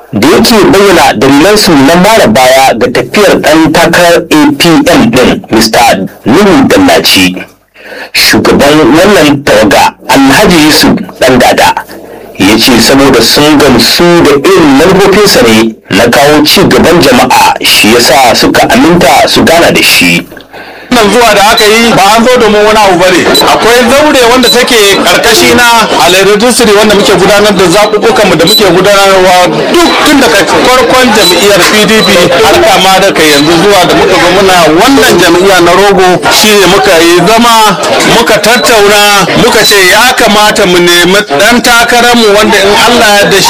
da yake bayyana dalilansu na mara baya ga tafiyar ɗan takarar apm ɗin mr nuhu dallaci shugaban wannan tawaga alhaji yusuf ɗan dada ya ce saboda sun gamsu da irin manufofinsa ne na kawo ci gaban jama'a shi yasa suka aminta su gana da shi wannan zuwa da aka yi ba an zo domin wani abu bane akwai zaure wanda take karkashi na alairatusiri wanda muke gudanar da zaɓuɓɓukan mu da muke gudanarwa duk tun daga farkon jam'iyyar pdp har kama da kai yanzu zuwa da muka zo muna wannan jam'iyya na rogo shine muka yi zama muka tattauna muka ce ya kamata mu nemi ɗan takararmu wanda in allah ya da